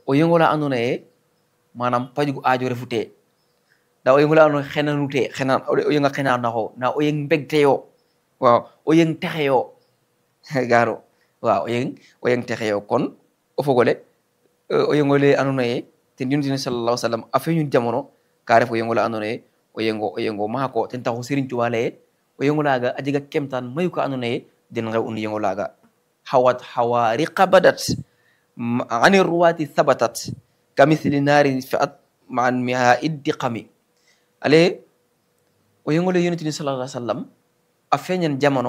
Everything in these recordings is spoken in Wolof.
o yengola andona ye manam pajugu aajo refute nda o yengola andona xenanute xenan o yenga xenanaxo nda o yeng mbegteyo waaw o yeng texeyo garo waaw o yeng o yeng texeyo kon o fogole o yengole andona ye ten yonitine sallallahu sallam a feñun jamono ka ref o yengola andona ye o yengo o yengo maako ten taxu Serigne Touba leye o yengolaga a jega kemtan mayu ka andona ye den ngew un yengolaga hawat hawariqa badat ani ruwati thabatat kamithli narin fi'at ma'an miha iddiqami ale o yengole yonitini sallallahu alaihi wasallam a feñan jamono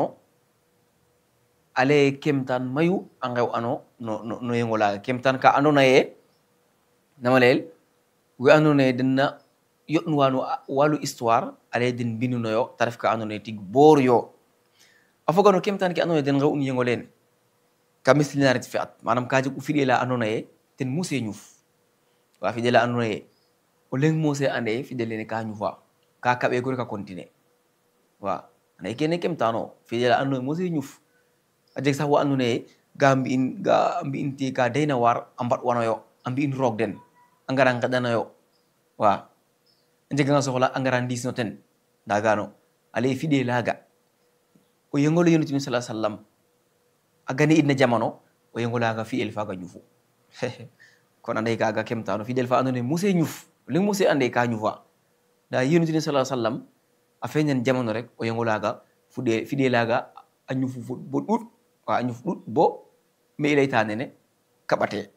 ale kemtan mayu a ngew ano no no, no yengolaga kemtan ka andona ye nama leyel we andona ye denna yoɗnuwano walu histoire ale den mbinunoyo ta ref ka andona ye tig boor yo a fogano kemtan ke andona ye den ngew un yengolene ka mislinarit fi at manam ka jeg u fiɗela andona ye ten mose ñuf wa fiɗela andona ye o leng mose ande fiɗelene ka ñufa ka kaɓe gore ka continue wa anda kene kemtano fiɗela andona ye mose ñuf a jeg sax wo andona ye ga mbi'in ga mbi'in te ka dayna war a mbaɗwanoyo a mbi'in roog den a ngara ngeɗanoyo wa a njeganga soxla a ngara ndisno ten nda gano ale fiɗe laga o yengolo yonitini sala sallam a gani idna jamano o yengolaga fi'el faga ñufu kono ande kaga kemtano fiɗel fa andona muse ñuf leng muse ande ka ñufa nda yonitini sala sallam a feñan jamano rek o yengolaga fuɗe fiɗelaga a ñufu fo bo ɗuɗ wa a ñuf ɗuɗ bo me i leyta nene kaɓate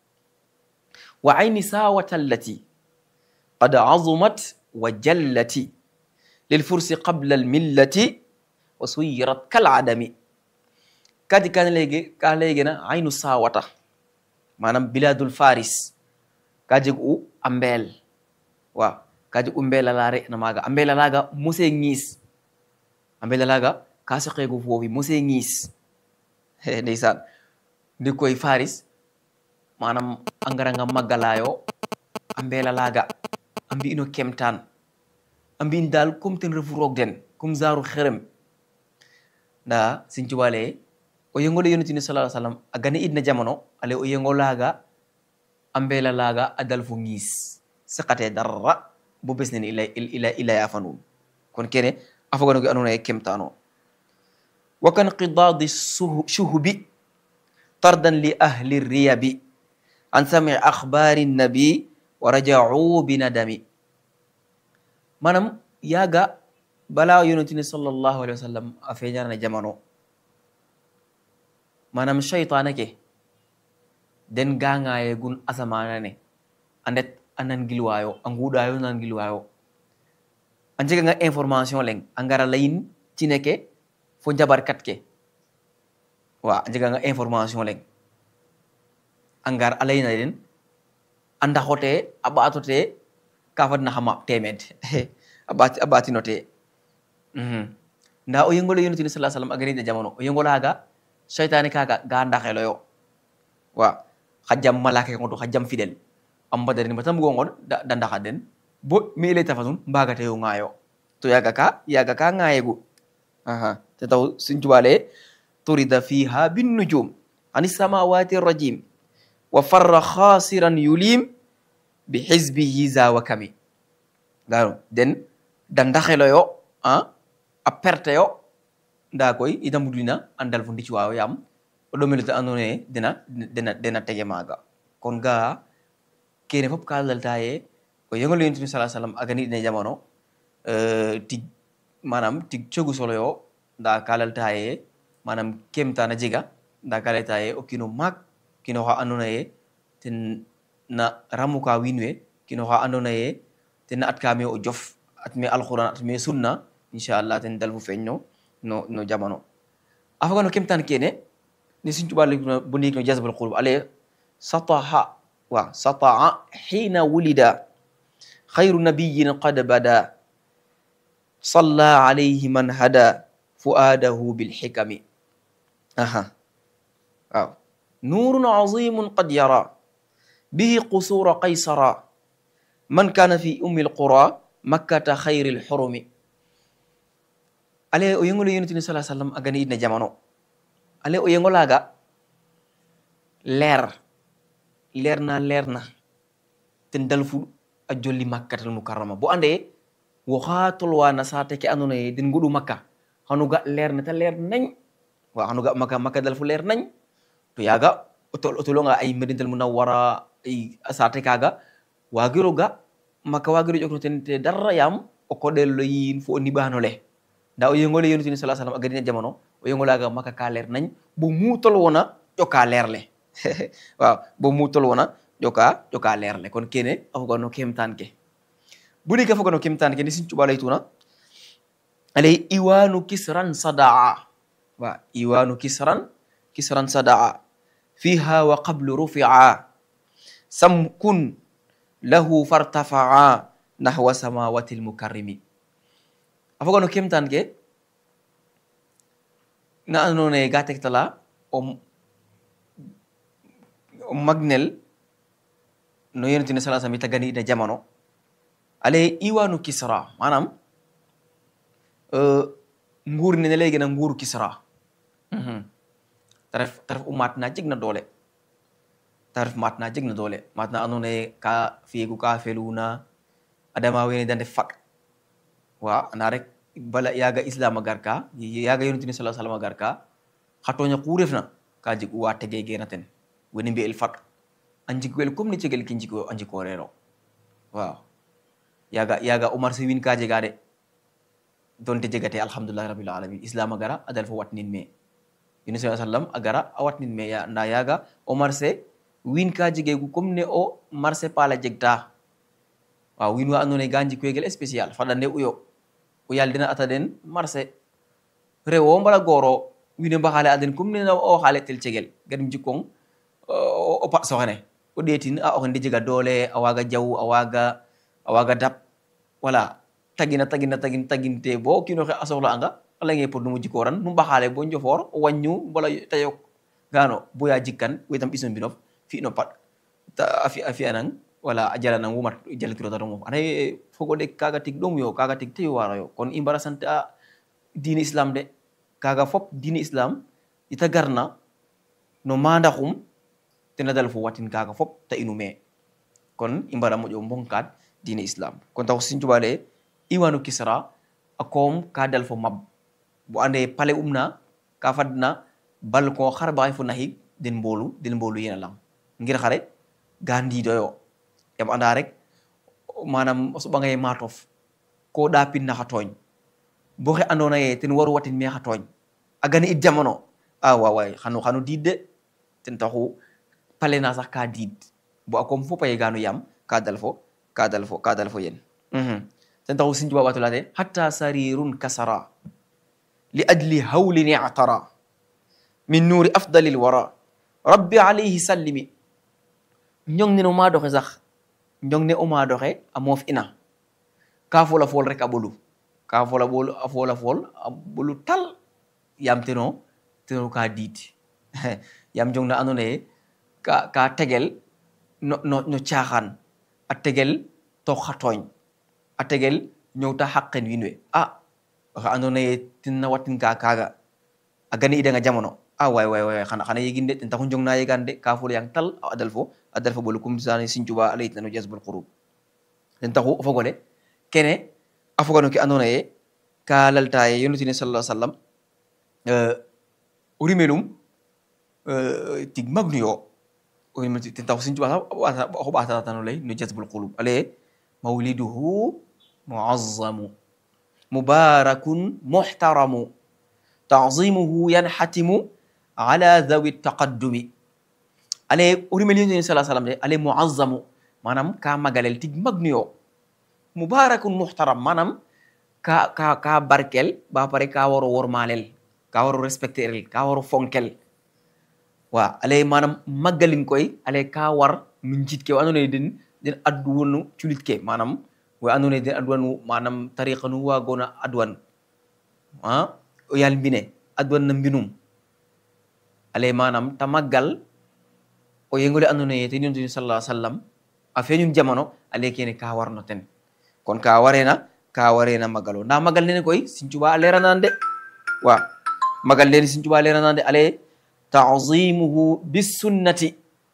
wa ayni sawata allati qad azumat wa jallati lilfursi qabla almillati wa suyirat kaladami kadi kan leyge ka leygena aynu sawata manam biladul faris ka jeg u a mbeel wa ka jeg u mbeelalare na maga a mbeelalaga mose ñiis a mbeelalaga ka saqego foofi mose ñiis ndeysaan ndi koy faris manam a ngaranga maggalayo a mbeelalaga a mbi'ino kemtan a mbi'in dal comme ten refu roog den comme genre xerem nda sin cuba leye o yengole yonitini sala sallam a gane idna jamono ale o yengolaga a mbeelalaga a dal fo ñiis saqate darra bo bes nene ila ila ila yafa nuun kon kene a foganoge andona ye kemtano wa kan qidadi shuhubi tardan li ahli riyabi an sami akhbari nabi wa raja'u binadami manam yaga bala yonitini sallallahu alaihi wasallam a feñarana jamano manam shaytana ke den gangaye gun asamana ne andet anan gilwayo a nguɗayo nan gilwayo a jeganga information leng a ngara layin cine ke fo jabarkat ke wa a jeganga information leng a ngar a layna den a ndaxote a ɓatote ka fadna xama temed a ɓatinote nda o yengole yonitini sa sallam a ganida jamano o yengolaga cheytane kaga ga ndaxeloyo wa xa jam malaka ke ngoto xa jam fidel a mbadarin bata mbugo ngon da ndaxa den bo mi ley tafa nun mbagateyo ŋayo to yaga ka yaga ka ŋayegu te taw sin cubale turida fiha binnujum ani samawati rajim wa farra khasiran yulim bi hizbihi zawa kami gano den da ndaxeloyo a perte yo nda koy ita mudlina andal fo ndicwayo yam o ɗomelete andona ye dena dena dena tege maga kon ga kene fop ka lalta ye o yengol yontubi sa sallam a gani ine jamano tig manam tig cogu solo yo nda ka lalta ye manam kemtana jega nda ka lalta ye o kino maak kino xa andona ye ten na ramuka wiin we kino xa andona ye ten na atkame o jof atme alquran atme sunna inchallah ten dal fu feeñ no no no jamano a foga no kemtan kene ni sin cuɓa bo ndiik no jasbal qulub ale sataha wa sataa hina wulida khayru nabiyin qad bada صلى عليه من هدى فؤاده بالحكم أها أو. نور عظيم قد يرى به قصور قيصر من كان في أم القرى مكة خير الحرم ale o yengolo yonitini sala sallam a gani idna jamano ale o yengola ga leer leer na leer na ten dalfu a jolli makkatal mukarrama bo ande wo xa tolwana saate ke andoona yee den ngoɗu makka xanu ga leer na ta leer nañ wa xanu ga makka makka dalfu leer nañ to yaaga o tolonga ay medintel munawwara ay saate kaaga waagiro ga makka waagiro ƴokno ten te dara yaam o koɗel yiin fo o niɓaano le nda o yengole yonutini sala sallam a gadina jamono o yengolaga makka ka leer nañ bo mu tol wona ƴoka leer le waaw bo mu tol wona ƴoka ƴoka leer le kon kene a foga no kemtan ke budi ka foga no kemtan ke ni sin cuɓa laytuna ale iwanu kisran sadaa wa iwanu kisran kisran sadaa fiha wa qablu rufia samkun lahu fartafaa nahwa samawati lmukarrimi a foga no kemtan ke na andona ye ga tegtala o o magnel no yonentine sala sam i tagani ina jamano ale iwanu kisra manam nguur nene ley gena nguuru kisra ta ref ta ref u maat na jeg na doole ta ref maat na jeg na doole maat na andona ye ka fiyegu ka feluna adama wene de ndef fag wa anda rek bala yaga islam a gar ka yaga yonentine sala salam a gar ka xa toña ku refna ka jeg u wa tege gena ten wene mbi'el fag a njikwel comme ni cegel ke njiko a njikoreero waaw yaga yaga Omar Sy win ka jega de donte jegate alhamdulillahi rabbil alamin islam a gara a dal fo watnin me yunus sa sallam a gara a watnin me nda yaga Omar Sy win ka jegegu comme ne o marché pala jegta waaw win wa andoona ye ga njikwegel spécial faɗande uyo o yal dena ata den marché rewo mbala goro wine mbaxale a den comme ne o xale tel cegel gadim jikkong o pat soxene o ɗeetin a oxene de jega doole a waaga jaw a waaga a waaga dab wala tagina tagina tagin taginte bo o kiino xe a soxla anga a leynge pour numu jikooran nu mbaxale bo njofoor o waññu wala te yok gano boya jikkan wetam ɓiso mbinof fi'no pat a fi'anang wala a jalanang wumat jalatiro ta ɗomof anda fogo de kaga tig ɗom yo kaga tig teyo waro yo kon i mbara sant a diine islam de kaga fop diine islam ita garna no mandaxum tena dal fo watin kaga fop ta inu me kon i mbara moƴo mbonkat diine islam kon tax sin cuɓale iwanu kisra a koom ka dal fo mab bo ande pale umna ka fadna balcon xar baxay fo naxig den mbolu den mbolu yena lang ngir xare ga ndiidoyo yam anda rek manam o soɓangaye matof ko ɗapin na xa tooñ bo xe andona ye ten waru watin me xa tooñ a gani it jamono a wawaay xano xano diid de ten taxu pale na sax ka diid bo a koom fo paye gano yam ka dal fo ka dal fo ka dal fo yen ten taxu sin cuba ɓatolate hatta sarirun kasara li ajli hawlin i'tara min nuri afdali lwara rabbi alayhi sallimi njong ne no ma doxe sax njong ne o ma doxe a moof ina ka fola fool rek a ɓolu ka fola ɓolu a fola fool a ɓolu tal yam teno teno ka diid yam njong na andona ye ka ka tegel no no no caaxaan a tegel tox xa tooñ a tegel ñowta xaqen wiin we a oxe andona ye tena watin ka kaaga a gani idanga jamono a way way way xana xana yegin de ten taxu njong na yegan de ka fol yang tal a dal fo a dal fo ɓolu comme sane Sëñ Tuubaa a leyitna no jasbul qurub ten taxu o fogole kene a foga no ke andona ye ka lalta ye yonutine sallallahu alaihi wasallam o rimenum tig magnu yo ten taxu Sëñ Tuubaa sax oxo ɓatatano ley no jasbul qulub ale mawliduhu muazzamu mubarakun muhtaramu tazimuhu yanhatimu ala dhawi taqaddumi ale o rimel yonent sala sallam de ale muazzamu manam ka magalel tig magnu yo mubarakun muhtaram manam ka ka ka barkel ba pare ka waro wormalel ka waro respecter ka waro fonkel wa ale manam magalin koy ale ka war nu njit ke andona ye den den adduwanu culit ke manam we andona ye den adwanu manam tariqa nu wagona adwan a o yal mbine adwan na mbinum ale manam ta maggal o yengole andona ye ten yontu sallallahu alaihi wasallam a feñum jamono ale kene ka warno ten kon ka warena ka warena magalo nda magal nene koy Sëñ Tuubaa a leranande wa magal nene Sëñ Tuubaa a leranande ale tazimuhu bisunnati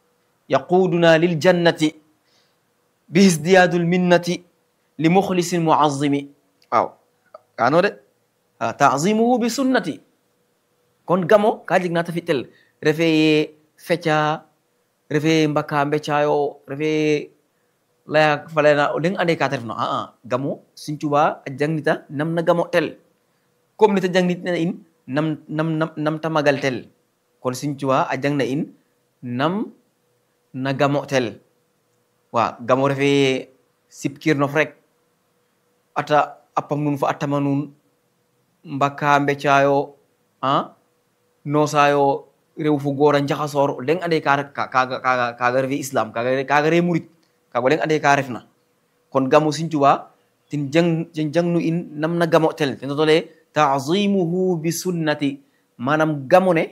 yaquduna lil jannati bi isdiyadul minnati li muxlisin muazimi waaw kaano de taazimuhu bi sunnati kon gamo ka jeg na ta fi'tel refe ye feca refe ye mbaka mbecayo refe ye laya falena o leng ande ka ta refna aa gamo Sëriñ Tuubaa a jangnita nam na gamo tel comme nita jangnitna in nam nam nam nam ta magal tel kon Sëriñ Tuubaa a jangna in nam na gamo tel wa gamo refe ye sipkirnof rek ata appam nun fo attama nun mbakka mbeccayo a nosayo rew fu goor a njaxasor o leng ande ka kaga kaga kaga refe islam kaga kaga re murit kaga o leng ande ka refna kon gamo Sëriñ Tuubaa tin jang tin jangnu in nam na gamo tel ten totole taazimuhu bi sunnati manam gamo ne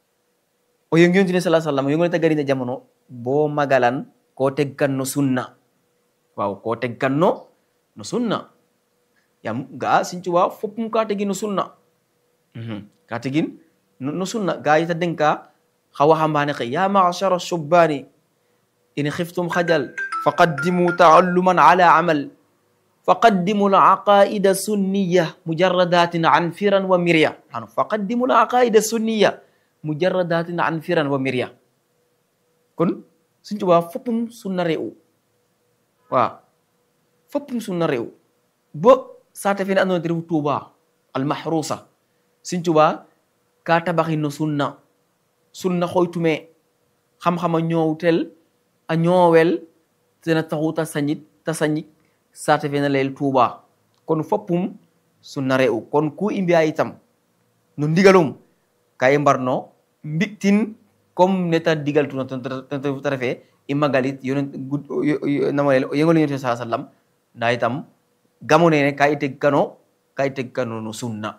o yongi sallallahu alaihi wasallam o yongone tagarinde jamono bo magalan ko tegganno sunna waaw ko tegganno no sunna yam ga Sëriñ Tuubaa foppum ka tegin no sunna ka tegin no sunna ga yita denka xa waxambaane xe ya ma'shara shubbaani in xiftum xajal faqaddimu taalluman ala amal faqaddimu alaqaida sunniya mujarradatin an firan wa mirya ano faqaddimu alaqaida sunniya mujarradatin an firan wa mirya kon Sëriñ Tuubaa foppum sunna re'u waaw foppum sunna re'u bo saate fene andoona te refu Tuuba almahrusa Sëriñ Tuubaa ka tabaxin no sunna sunna xooytume xam-xam a ñoowtel a ñoowel tena taxu ta sañit ta sañik saate fene leel Tuuba kon foppum sunna re'u kon ku i mbi'a itam no ndigalum ka i mbarno mbi'tin comme neta digaltuna ta refe i magalit yonent namonel o yengol yonent sa sallam nda itam gamo nene ka i teggano ka i teggano no sunna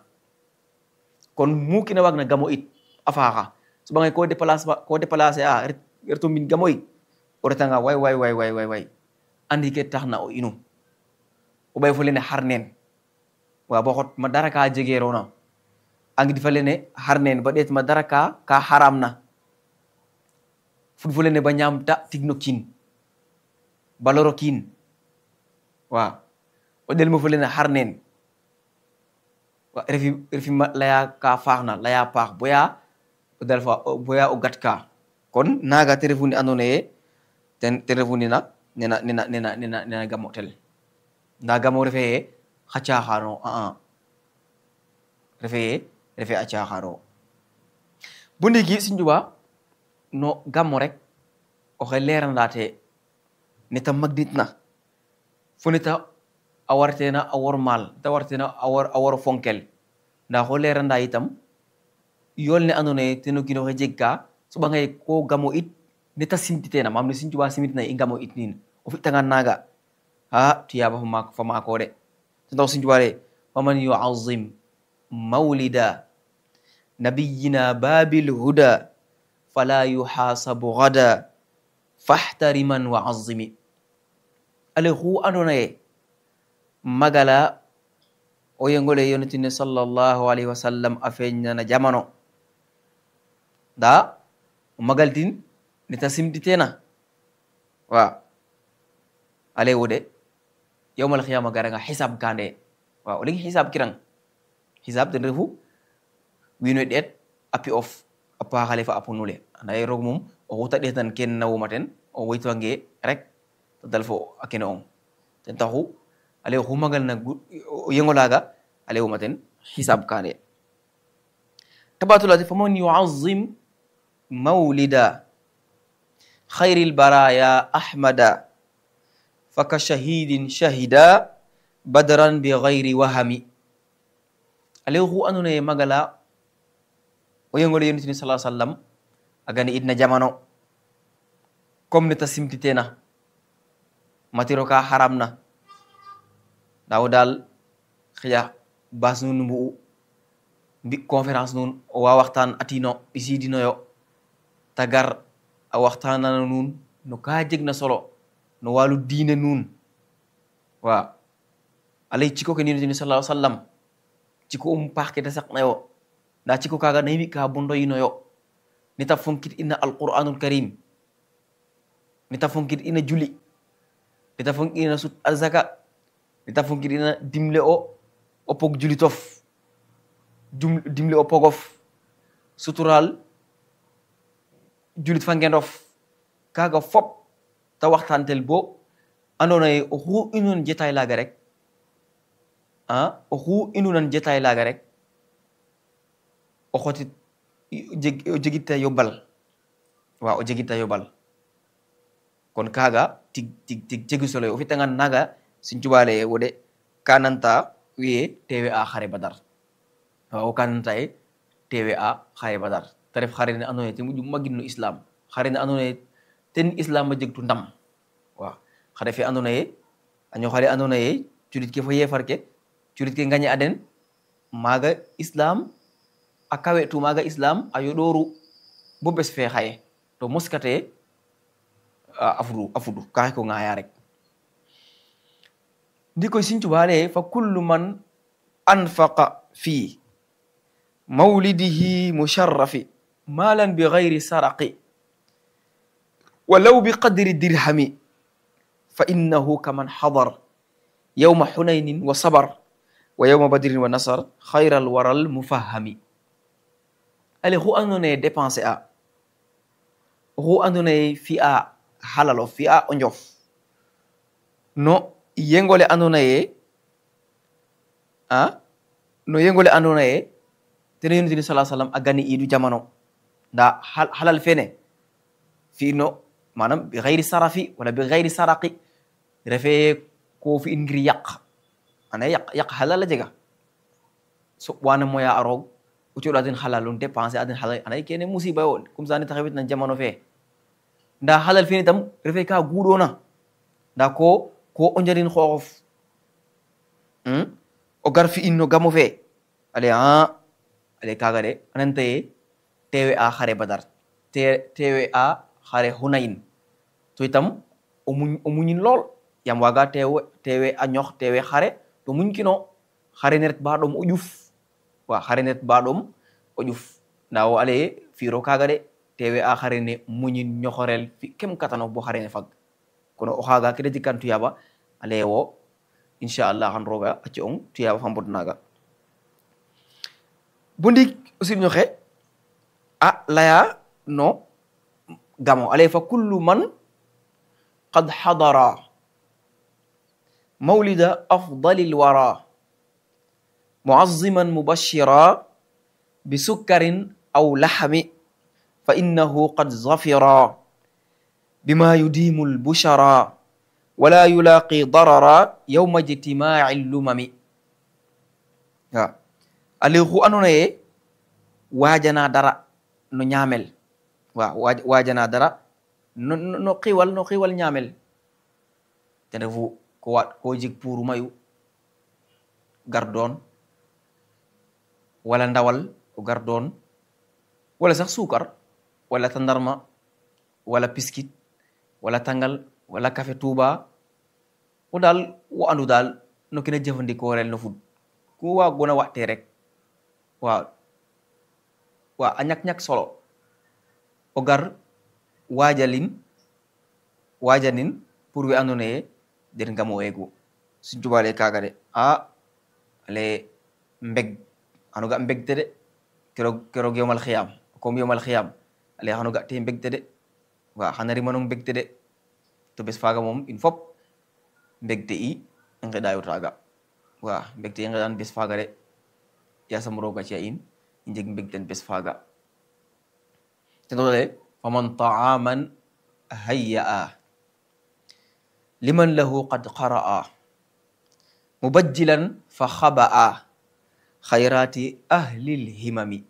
kon mu kina waag na gamo it a faaxa soɓangay ko déplace ko déplacer a reto mbin gamo it o retanga way way way way way way andi ke taxna o inu o ɓay fo lene xar neen wa bo xot ma dara ka jegerona angidi fa lene xar neen ba ɗeet ma dara ka ka xaram na fud fo lene ba ñaamta tigno kiin ba loro kiin wa o ɗel mo fo lene xar neen refi refi laya ka faaxna laya paax boya o dal fa boya o gat ka kon naga te refu ni andoona ye ten ten refu nina nena nena nena nena nena gamo tel nda gamo refe ye xa caaxaano a refe ye refe a caaxaano bo ndiiki Sëriñ Tuubaa no gamo rek oxe leeranda te neta magditna fo neta a wartena a wormaal ta wartena a war a waro fonkel nda xo leranda itam yool ne andoona ye ten o kiin oxe jeg ka soɓangay ko gamo it neta simtitena maam ne Sëriñ Tuubaa simitna i gamo it nin o fi'tangan naaga a tuyaaba fa maako de ten tax Sëriñ Tuubaa le faman yuazim mawlida nabiyina babil huda fala yuxaasabu gada faxtariman wa azimi ale xu andoona ye magala o yengole yonitine sallallahu alayhi wa sallam a feñnana jamano nda o magaltin neta simtitena wa ale wode yawmal khiyama garanga hisab kande wa o legi hisab kirang hisab ten refu wino ɗeet a pi of a paaxale fa a punule anda ye roog mum o xuta ɗeetan ken nawuma ten o woytwange rek te dal fo a kene ong ten taxu ale xu magal na o yengolaga ale wuma ten hisab kande tabatulati faman yuazim mawlida khayri lbaraya ahmada faka shahidin shahida badran bi gayri wahami ale xu andona ye magala o yengole yonitini sa sallam a gani idna jamano comme ne ta simtitena matiro ka haram na nda wo dal xëja bas nun mbu'u mbi conférence nun o wa waxtaan atino ɓisidinoyo ta gar a waxtanana nuun no ka jeg na solo no walu diine nuun wa alay ciko ke nino sallallahu sallam ciko um paax ke ta saqnayo nda ciko kaga na yimi ka bondoyinoyo neta fonkit ina alquranul karim nita fonkit ina juli nita fonkit ina sut azaka nita fonkit ina dimle o o pog julitof jum dimle o pogof sutural julit fa ngendof kaga fop ta waxtantel bo andona ye oxu inunan jetay laga rek a oxu inunan jetay laga rek o xotit o jegita yobbal wa o jegita yobbal kon kaga tig tig tig jegi solo o fitangan naga sin cubale wode kananta wiye tewe a xare badar wa o kananta ye tewe a xare badar te ref xare ne ando naye ten moƴu magin no islam xare ne ando naye ten islam a jegtu ndam wa xare fe ando naye a ñoxale ando naye culit ke fo yefar ke culit ke ngañe a den maga islam a kawe tu maga islam a yoɗoru bo bes fe xaye to moskate a fudu a fudu kaxe ko ŋaya rek ndi koy Sëriñ Tuubaa leye fa kullu man anfaqa fi mawlidihi musharrafi malan bi gayri saraqi walaw bi qadri dirhami fa innahu kaman hadar yawma hunaynin wa sabar wa yawma badrin wa nasar khayral waral mufahami ale xu andoona ye dépenser a oxu andoona ye fi'a halalo fi'a o njof no yengole andoona ye a no yengole andoona ye tene yonent bi salaa sallam a gani iidu jamano nda halal fene fi'ino manam bi gayri sarafi wala bi gayri saraqi refe ko fi'in ngir yaq ana yaq yaq halal a jega so wana moya a roog o coɗo aden halalum dépenser aden halal anayi kene musiba yo comme ça ne taxawit na jamano fe nda halal fene tam refe ka guɗona nda ko ko o njarin xooxof o gar fi'in no gamo fe ale a ale kaga de ananta ye tewe a xare badar tewe a xare hunayin to itam o muñ o muñin lool yam waga tewe tewe a ñox tewe xare to muñ kino xare ne ret ba ɗom o ƴuf wa xare ne ret ba ɗom o ƴuf nda wo ale fiiro kaga de tewe a xare ne muñin ñoxorel fi kem katano bo xare ne fag kono o xaga kede jikkan tuyaba ale wo inchallah xan roga a ci ong tuyaba fa mbod naga bo ndik aussi ñoxe a laya no gamo ale fa kullu man qad hadara mawlida afdali lwara muazziman mubashira bisukkarin aw lahami fa innahu qad zafira bima yudimu lbushara wala yulaqi darara yawma ijtimaci lumami wa ale xu andona ye wajana dara no ñamel wa wajana dara no no xiwal no xiwal ñamel ten refu ko waɗ ko jeg puuru mayu gar doon wala ndawal o gar doon wala sax suukar wala tandarma wala piskit wala tangal wala café touba o daal wo andu daal no kina jëfandikoorel no fud ku waagona watte rek waaw waaw a ñak-ñak solo o gar wajalin wajanin pour we andoona ye den ngamo weegu Sëriñ Tuubaa le kaaga de a ale mbeg xano ga mbegte de keroog keroog yomal xiyam comme yomal xiyam ale xano ga te mbegte de wa xana rimanong mbegte de to bes faaga moom in fop mbegte i i ngeɗayo taaga wa mbegte i ngeɗan bes faaga de yasam rooga ci'a in i njeg mbegten bes faaga ten tole faman taaman hayya'a liman lahu qad qara'a mubajjilan fa xaba'a xayrati ahlil himami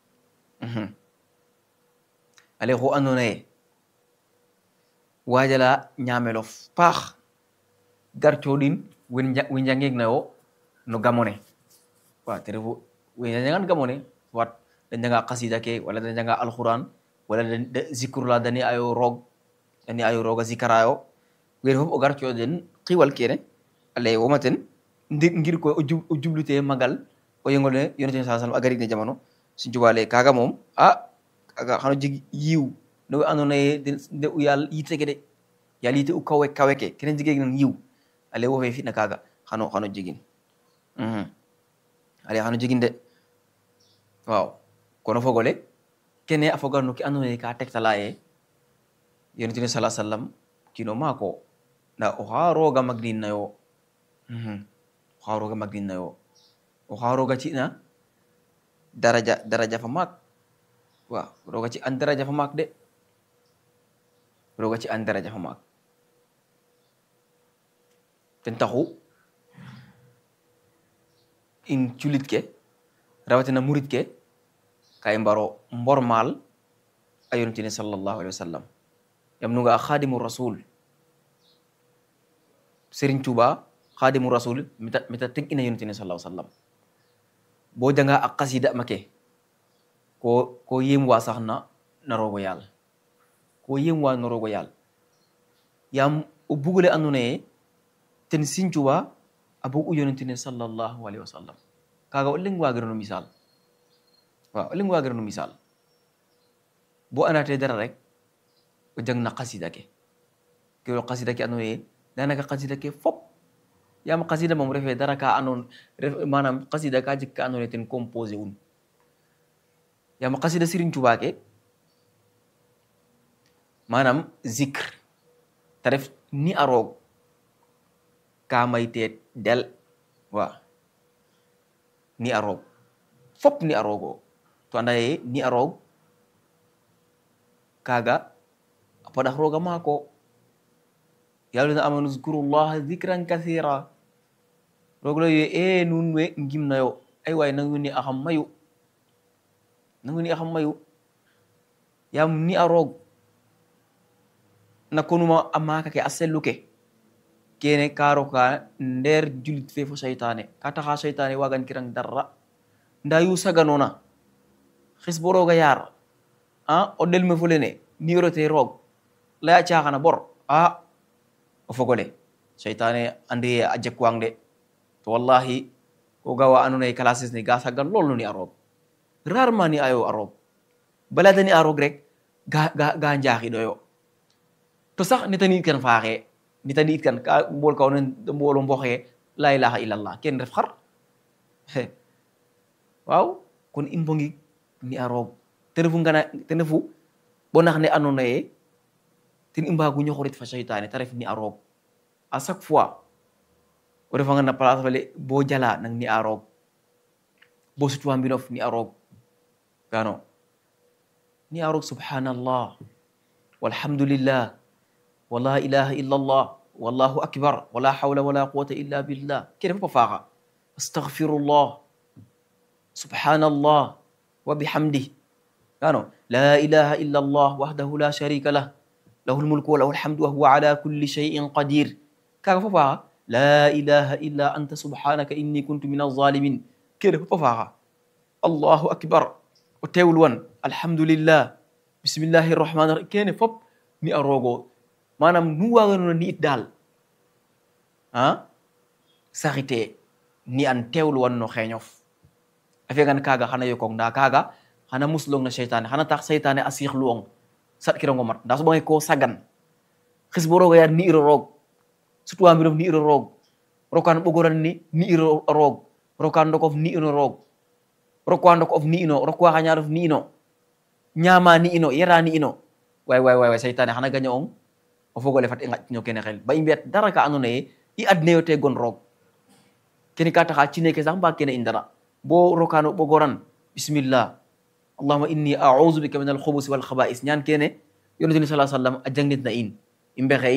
ale xu andoona ye waajala ñaamelof paax gar cooɗin we njangik nayo no gamone wa te refu we njangan gamone wat da njanga qasida ke wala da njanga alquran wala da zikrula dani ayo roog dani ayo roog a zikarayo wene fof o gar cooɗen xiwal kene ale womaten ngir koy o jublute magal o yengole yonete sa sallam a garig ne jamano Sëriñ Tuubaa le kaga moom a kaga xano jeg yiw no we andoona ye nde u yaal yitege de yalite u kawe kawe ke kene jige nan yiw ale wo fe fitna kaga xano xano jegin ale xano jegin de waaw kono fogole kene a foga no ke andoona ye ka tegtala ye yonent bi sala sallam kino maako nda oxa rooga magnin nayo oxa rooga magnin nayo oxa rooga cina daraja daraja fa maak waaw rooga ci an daraja fa maak de rooga ci an daraja fa maak ten taxu in culit ke rawatina murit ke kay mbaro mbormal a yonent ne sallallahu alaihi wa sallam yam nu nga khadimu rasul Serigne Touba khadimu rasul mita mita teg ina yonent ne sallallahu alaihi wa sallam boo janga ak xasida make ko ko yem wa sax na na rogo yàlla ko yem wa na rogo yàlla yam o bugule andona ye ten Serigne Touba a bug u yonent ne sallallahu alaihi wa sallam kaga o leng wagirano misal waaw o leng wagirano misal bo andate dara rek o jang na xasida ke ke xasida ke andona ye danaka xasida ke fop yam xasida moom refe dara ka andon ref manam xasida ka jeg ka andona ye ten composé un yam xasida Serigne Touba ke manam zikr te ref ni a roog ka mayte del waaw ni a roog fop ni a roogo to anda ye ni a roog kaga a paɗax rooga maako yaluna amanu zkurullaha zikran kathira roog layo e nuun we ngimnayo ay waay nangu ni axam mayu nangu ni axam mayu yam ni a roog na konuma a maaka ke a sellu ke kene ka roka nder julit fe fo seytane ka taxa seytane wagan kirang darra nda yu saganona xis bo roga yar a o ɗelme fo lene nirote roog laya caxana bor a o fogole seytane andi a jekwang de to wallahi ko gawa andona ye classes ne ga sagan lol no ni a roog rarement ni ayo a roog balada ni a roog rek ga ga ga njaxiɗoyo to sax netani kan faaxe nitani it kan ka mbol kaw nen mbolo mboxe la ilaha illallah ken ref xar waaw kon in mbongi ni a roog te refu ngana te refu bo nax ne andona ye ten i mbagu ñoxorit fa seytane te ref ni a roog à chaque fois o refanga na place fale bo jala nang ni a roog bo sutwa mbinof ni a roog gano ni a roog subhanallah walhamdulillah wala ilaha illa allah wallahu akbar wala hawla wala quwata illa billah kene fopa faaxa astaghfirullah subhanallah wa bihamdih gano la ilaha illa allah wahdahu la sharika lah lahu lmulku wa lahu lhamdu wa huwa ala kulli shay'in qadir kaga fopa faaxa la ilaha illa anta subhanaka inni kuntu min alzalimin kene fopa faaxa allahu akbar o tewul wan alhamdulillah bismillahi rrahmani rahim kene fop ni a roogo manam nu waganona ni it dal a saxite ni an tewlu wanno xeñof a fiyagan kaga xana yokong nda kaga xana muslong na seytane xana tax seytane a siixluong saɗkirongo mat nda soɓange ko sagan xis bo roga yar ni iro roog sutwa mbirof ni iro roog rokan ɓogoran ni ni iro roog rokan ndokof ni ino roog rokwa ndok of ni ino rokwa xañarof ni ino ñama ni ino yera ni ino way way way seytane xana gaña ong o fogole fat i ngaƴtino kene xel ba i mbiyat dara ka andoona ye i adneyo te gon roog kene ka taxa cine ke sax mbaag kene in dara bo rokano ɓogoran bismillah allahuma inni audu bika min alxubusi walxabais ñaan kene yonente ni sala sallam a jangnit na in i mbexey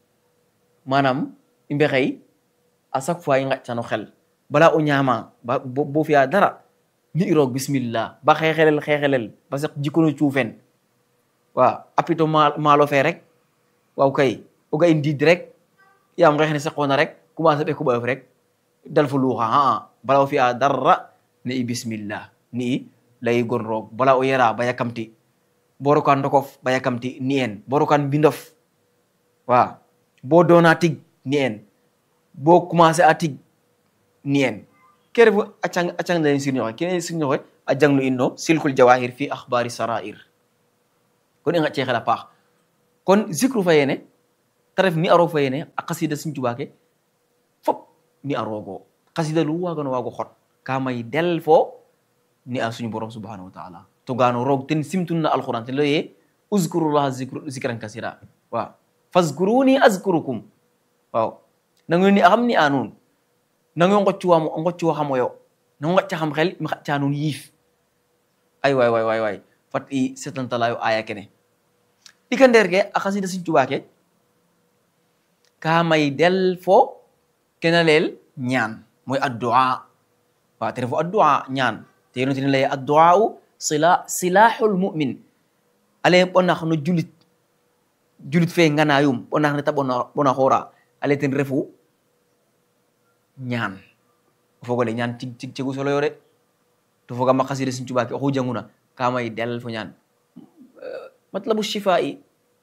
manam i mbexey à chaque fois i ngaƴtano xel bala o ñama bo fiya dara ni i roog bismillah ba xeexelel xeexelel ba saq jikono cuufen wa apito maalo fe rek waaw kay o ga in diid rek yaam ngeex ne saqoona rek commencer ɓeku ɓayof rek dal fo luuxa aa bala o fi'a darra ne i bismillah ni i layi gon roog bala o yara ba yakamti bo rokan ndokof ba yakamti ni en bo rokan mbindof wa bo doona tig ni en bo commencer a tig ni en ke refu a cang danen sirñoxe kene sirñoxe a jangnu in no silkul jawahir fi akhbari sarair kon i ngaƴ ce xel a paax kon zikru fa yene taref ni aro fayene a kasida Sëriñ Tuubaa ke fop ni arogo kasida lu wagano wago xot ka may del fo ni a suñu borom subhanahu wa taala to gano roog ten simtun na alquran te loye uzkurullaha zikran kasira waaw fazkuruni azkurukum waaw nango ni a xam ni a nuun nango ngoccuwamo ngoccuwa xamoyo nango ngacca xam xel mi xacca nuun yiif ay waay waay waay waay fat i setantalayo aya kene ɗika nder ke a xasida Sëriñ Tuubaa ke ka may del fo kena leel ñaan mooy addua waaw te refo addua ñaan te yonent ne lay addua u sila silahul mumin ale ɓonax no julit julit fe nganayum ɓonax ne ta ɓona xoora ale ten refu ñaan o fogole ñaan tig tig cegu solo yo de to fogama xasida Sëriñ Tuubaa ke oxu janguna ka may del fo ñaan matlabu shifai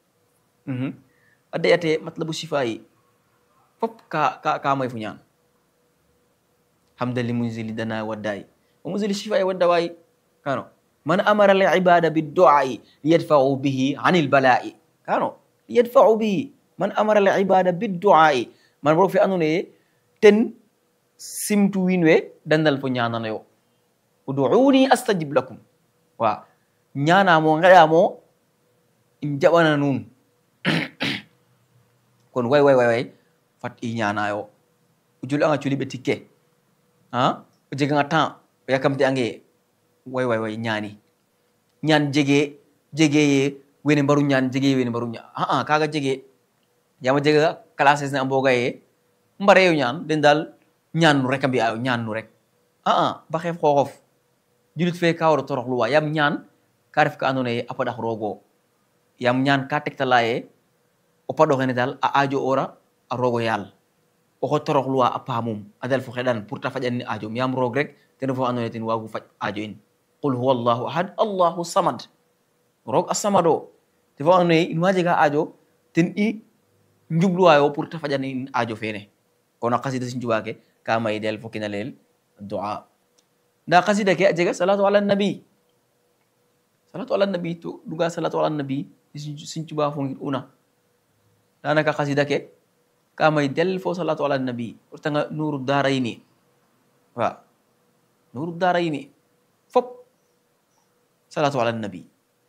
a deyate matlabu shifai fop ka ka ka may fo ñaan hamdan li munzili dana waddai wa munzili shifai wadda wayi kano man amara al ibada bidduai liyadfau bihi anil balai kano liyadfau bihi man amara al ibada bidduai man boro fe andona ye ten simtu wiin we dandal fo ñananayo uduuni astajib lakum wa ñanamo ngeɗamo in jaɓana nuun kon way way way way fat i ñanayo o julanga culiɓe tikke a o jeganga temps o yakamte ange way way way ñaani ñaan jege jege ye wene mbaru ñaan jege wene mbaru ñaan aa kaga jege yama jega classes ne a mboga ye mbareyo ñaan den dal ñaan nu rek a mbi'ayo ñaan nu rek aa ba xeef xooxof julit fe ka waro toroxluwa yam ñaan ka ref ka andoona ye a paɗax roogo yam ñaan ka tegtala ye o paɗoxene dal a aajo ora a roogo yaal oxo toroxluwa a paamum a dal fo xeɗan pour ta faƴan ni aajom yam roog rek ten fo andoona ye ten waagu faƴ aajo in qul huwa allahu ahad allahu samad roog a samado te fo andoona ye in wa jega aajo ten i njubluwayo pour ta faƴan in aajo feene kono a xasida Sëriñ Tuubaa ke ka may del fo kina leel du'a nda xasida ke a jega salatu ala nabi salatu ala nabi to duga salatu ala nabi Sëriñ Tuubaa fo ngir una danaka xasida ke ka may del fo salatu ala nabi o retanga nuru darayni wa nuru darayni fop salatu ala nabi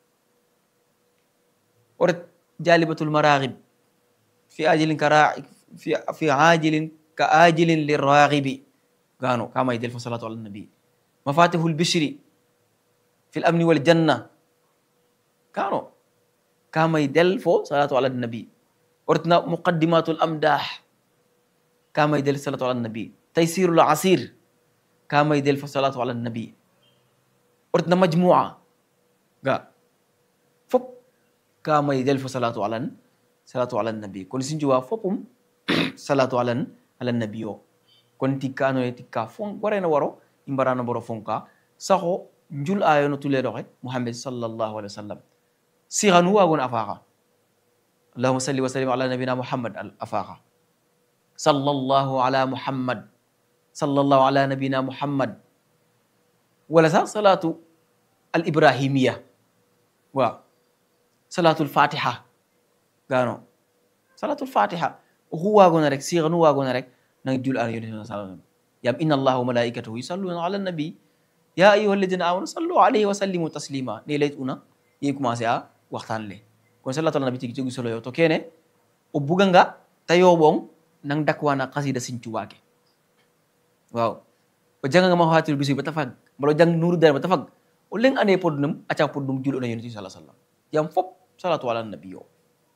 o ret jalibatul maraghib fi ajilin ka fi fi ajilin ka ajilin liraghibi gano ka may del fo salatu ala nabi mafatihul bishri fi l amni wal janna kano ka may del fo salatu ala nabi ortina muqaddimatul amdah ka may del salatu ala nabi taysirul asir ka may del fo salatu ala nabi ortina majmua ga fop ka may del fo salatu ala salatu ala nabi kono sinjuwa fopum salatu ala ala nabi o kon tikka anoye tikka fon warena waro i mbarano boro fonka saxo njul ayo no tuleɗoxe muhammad sallallahu alaihi wa sallam sixanu wagon a faxa allahuma salli wa sallim ala nabina muhammad a faxa sallallahu ala muhammad sallallahu ala nabina muhammad wala sax salatu al ibrahimiya wa salatu l fatiha gano salatu l fatiha oxu wagona rek sixanu wagona rek nang jul ano yonent sa sallam yam inna allaha wa malaikatahu yusalluna ala nabi ya ayuha alladina amanu sallu alayhi wa sallimu taslima ne leyt una ye commencé a waxtaan le kon salatu ala nabi tigi jogi solo yo to kene o buganga ta yoɓong nang dakwana kasida Sëriñ Tuubaa ke waaw o janganga ma fatir bisi bata fag mbala o jang nuru dare bata fag o leng ane podnum aca podnum jul ona yonent sallallahu alaihi wasallam yam fop salatu ala nabi yo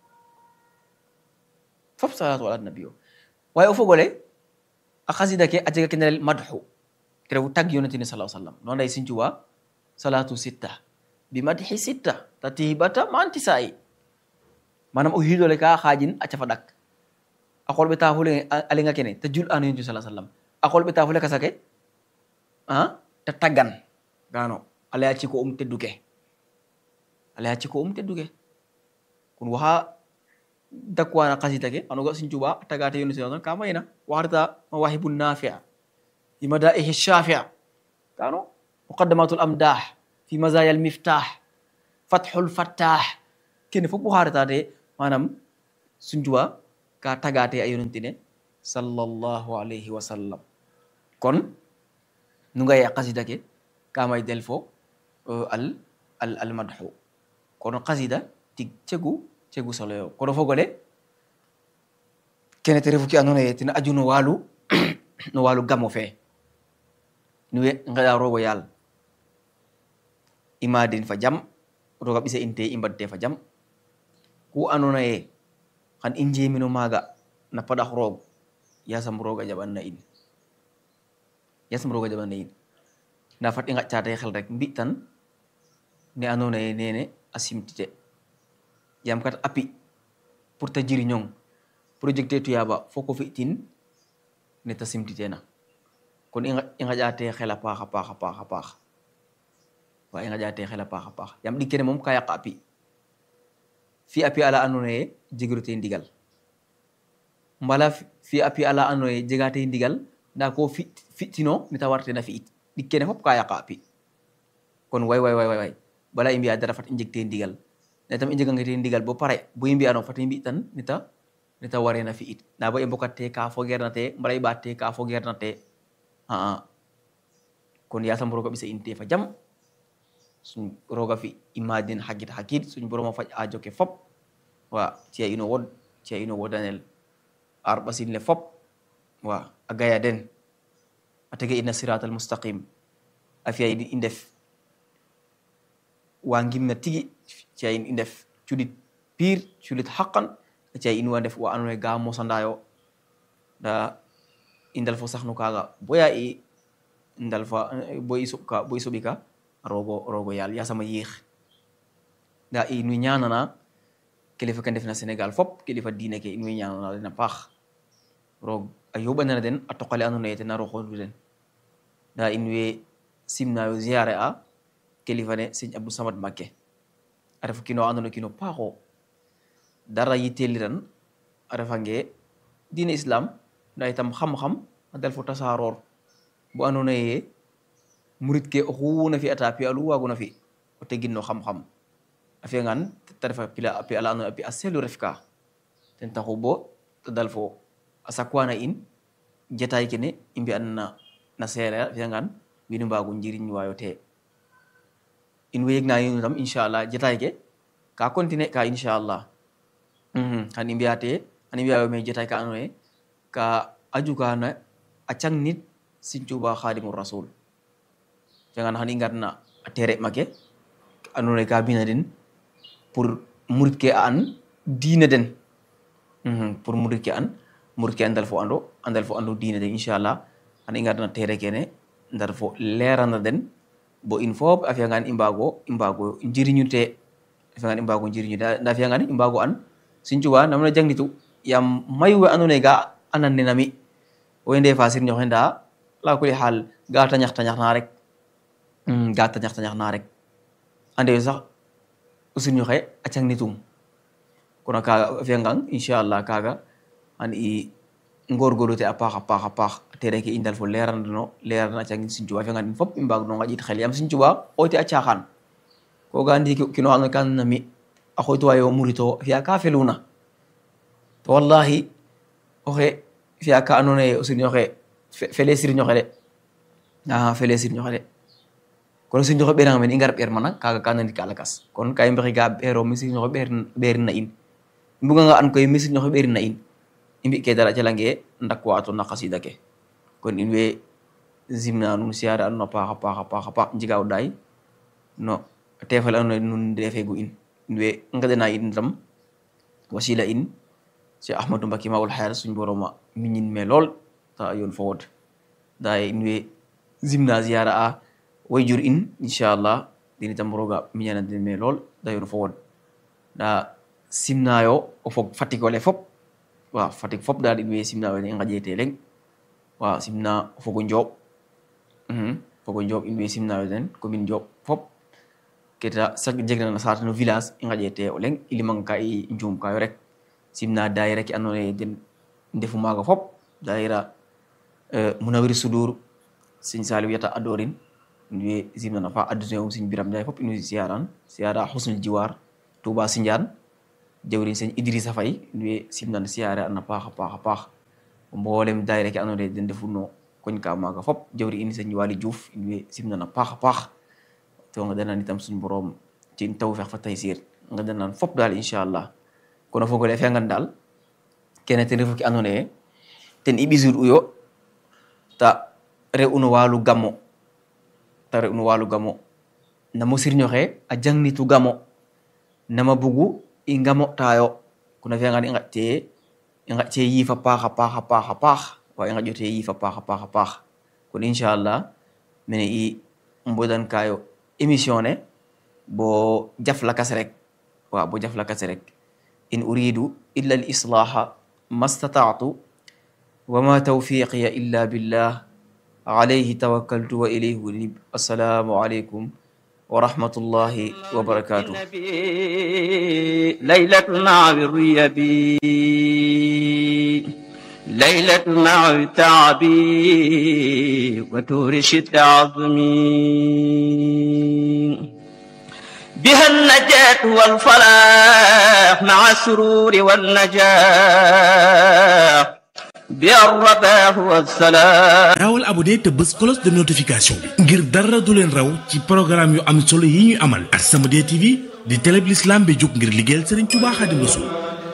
fop salatu ala nabi yo waye o fogole a xasida ke a jega ke nerel madhu ke refu tag yonentine sa sallam no anday Sëriñ Tuubaa salatu sitta bi madhi sitta tatibata mantisayi manam o xiidole ka xaajin a cafa ɗak a qol ɓe tafule a lenga kene ta jul ano yonent sa sallam a qol ɓe tafule kasa ke a ta taggan gano a leya ciko um tedduke a leya ciko um tedduke kon waxa dakwana kasita ke anoga Sëriñ Tuubaa a tagate yonent sa ka mayna waxarta mawahibu nafia fi madaihi shafia kano muqaddamatul amdah fi mazaya al miftah fathul fattah kene fop waxaretade manam Sëriñ Tuubaa ka tagate a yonentine sallallahu alayhi wa sallam kon nu nga ye qasida ke ka may del fo al al al madhu kono qasida tig cegu cegu solo yo kono fogole kene te refu ke andoona yee ten aju no waalu no waalu gamo fe nu we ngeɗa rogo yaal i maadin fa jam roga ɓisa in te i mbadte fa jam ku andoona yee xan i njemino maaga na paɗax roog yasam rooga jaɓan na in yasam rooga jaɓan na in nda fat i ngaƴtate xel rek mbi tan ne andoona yee nene a simtite yam kat a pi pour ta jiriñong projecte tuyaba foko fi'tin ne ta simtitena kon i ngaƴate xel a paax a paax a paax a paax wa i ngaƴate xel a paax a paax yam ɗik kene moom ka yaqa a pi fi a pi ala andoona yee jegiro te ndigal mbala fi a pi ala andoona yee jega te ndigal nda ko fi'tino ne ta wartena fi'it ɗik kene fop ka yaqa a pi kon way way way way bala i mbi'a dara fat i njeg te ndigal ne tam i njegange te ndigal bo pare bo i mbi'ano fat i mbi tan neta neta warena fi'it nda bo i mbokat te ka fogeerna te mbala i ɓaat te ka fogeerna te aa kon yasam roga ɓisa in te fa jam suñ roga fi i madin hagit hakid suñ boroma faj aajo ke fop wa ciya ino wod ciya ino wodanel ar ɓasin le fop wa a gaya den a tege ina sirat al mustaqim a fiya i ndef wa ngimna tigi ciya in i ndef cuɗit pire cuɗit haqan a ciya in wa ndef wa andoona yee ga mosandayo nda i ndal fo saxnu kaaga boya i ndal fa bo i soɓka bo i soɓi ka rogo rogo yaal yasama yiix nda in way ñaanana kilifa ke ndefna sénégal fop kilifa diine ke in way ñaanana den a paax roog a yoɓanana den a toqale andoona yee ten a roxondu den nda in way simnayo ziare a kilifa ne seigne abdou samad makke a ref kino andoona kino paaxo dara yiteliran a refange diine islam nda itam xam-xam a dal fo tasaroor bo andoona yee murit ke oxu na fi'ata pi alu waaguna fi o tegin no xam-xam a fi'angaan ta ref a pi ala andoona yee a pi a selu ref ka ten taxu bo ta dal fo a sakwana in jataay kene i mbi'an na na seereer a fi'angaan wiin we mbaagu njiriñwaayo te in way yegna inu tam inchallah jataay ke ka continuer ka inchallah xan i mbi'a te xan i mbi'aayo me jataay ka andoona yee ka aju kana a cang nit Sëriñ Tuuba Xaadimu Rasul jangan xan i ngarna a tere make andoona yee ka bina den pour murit ke a an diine den pour murit ke an murit ke a ndal fo ando a ndal fo ando diine den inchallah xan i ngarna tere kene ndar fo lerana den bo in fop a fiyangaan i mbaago i mbaago njiriñu te a fiyangaan i mbaago njiriñu te nda a fiyangaan i mbaago an Sëriñ Tuuba nam na jangnitu yaam mayu we andoona yee ga anan nena mi owey ndefa sirñoxe nda ala kuli xaal ga tañax tañax na rek ga tañax tañax na rek ande sax o sirñoxe a cangnitum kono kaga a fiyangaan inchallah kaga xan i ngorgorlu te a paax a paax a paax tere ke i ndal fo lerandano lerana a cangin Sëriñ Tuuba a fiyangaan in fop i mbaag no ngaƴit xel yaam Sëriñ Tuuba oyte a caaxaan ko ga ndi kino ando ka na mi a xooytuwayo murito fiya ka feluna to wallahi oxe fiya ka andoona yee o sirñoxe fele sirñoxe de a fele sirñoxe de kono sirñoxe ɓeeranga mene i ngar ɓeer mana kaaga ka nanit ka lakas kon ka i mbexey ga ɓeero mi sirñoxe ɓeerin na in i mbuganga an koy mi sirñoxe ɓeerin na in i mbi ke dara a calange ndakwa to na xasida ke kon in way simna nuun siyaare a nuun a paax a paax a paax a paax njiga o ɗaay no tefale andoona yee nuun ndefeegu in in way ngeɗana in tam wasila in Cheikh Ahmadou Mbacké Maoul Hayat suñ boroma miñin me lool ta yoon fo wod nda in way simna ziyara a wayjur in inchallah dini tam roga miñana den me lool da yoon fo wod nda simnayo o fog Fatick ole fop waaw Fatick fop dal in way simnayo ne i ngaƴete leŋ waaw simna o fogo Ndiob fogo Ndiob in way simnayo den commune Ndiob fop keta sak jegna na sate no village i ngaƴete o leŋ i limanga ka i njuum kayo rek simna daayira ke andoona yee den ndefu maaga fop daayira munawir sudur sëñ Saliou yata adorin in way simnana fa adjoint um sëñ Biram Ndiaye fop in way siyaran siyara xusnul jiwar Touba Sindiane jawriñ sëñ Idrissa Faye nduwe simnan siyaare an a paax a paax a paax mboolem daayira ke andoona yee den ndefu no koñ ka maaga fop jawri in sëñ Waly Diouf nduwe simnan a paax a paax to nga danan itam suñ borom ci tawfeex fa taysiir nga danan fop daal inchallah kono fogole a fi'angan daal kene ten refu ke andoona yee ten i ɓisud uyo ta re'u no walu gamo ta re'u no walu gamo namo sirño xe a jangnitu gamo nama bugu i ngamotayo kono a fi'angan i ngaƴte i ngaƴte yiif a paax a paax a paax a paax wa i ngaƴote yiif a paax a paax a paax kon inchallah mene i mbodan kayo émission ne bo jaf lakas rek wa bo jaf lakas rek in uridu illa al islaha ma stata'tu wa ma tawfiqiya illa billah alayhi tawakkaltu wa ilayhi unib assalamu alaikum wa rahmatullahi wa barakatuh ليلة مع الريبي ليلة مع التعبي وتورش التعظمي بها النجاة والفلاح مع السرور والنجاح بها الرباح والسلام gaawal abonné te bës cloche de notification bi ngir dara du leen raw ci programme yu am solo yi ñuy amal As-Samadiyya TV di télé bi l'islam bi jóg ngir liggéeyal Serigne Touba Xaadimu Rasuul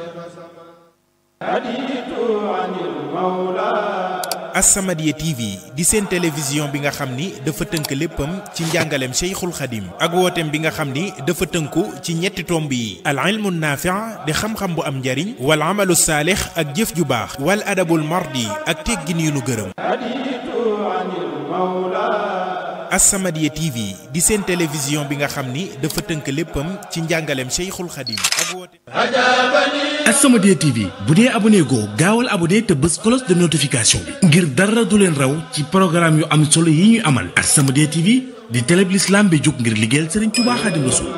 As-Samadiyya TV di seen télévision bi nga xam ni dafa tënk léppam ci njàngaleem Cheikhul Khadim ak wooteem bi nga xam ni dafa tënku ci ñetti tomb yi al ilmu naafi' di xam-xam bu am njariñ wal amalu saalix ak jëf ju baax wal adabul mardi ak teggin yu nu gërëm As-Samadiyya TV di seen télévision bi nga xam ni dafa tënk léppam ci njàngaleem Cheikhul Khadim ak wooteem As-Samadiyya TV bu dee abonné goo gaawal abonné te bës cloche de notification bi ngir dara du leen raw ci programme yu am solo yi ñuy amal As-Samadiyya TV di télé bi l'islam bi jóg ngir liggéeyal Serigne Touba Xaadimu Rasuul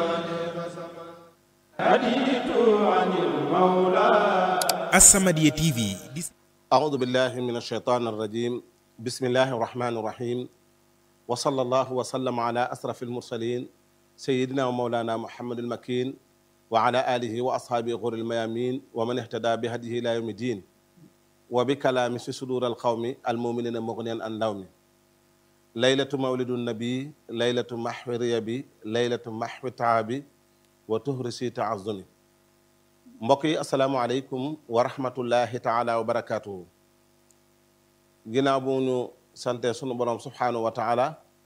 As-Samadiyya TV di أعوذ بالله من الشيطان الرجيم بسم الله الرحمن الرحيم وصلى الله وسلم على أسرف المرسلين سيدنا ومولانا محمد المكين وعلى آله وأصحابه غر الميامين ومن اهتدى بهديه إلى يوم الدين وبكلام في صدور القوم المؤمنين مغنيا عن لوم ليلة مولد النبي ليلة محو ريبي ليلة محو تعابي وتهرسي تعظني mbokk yi asalaamaaleykum wa rahmatullahi taala wa barakaatuhu ginnaaw bu ñu sante sunu borom subhaanahu wa taala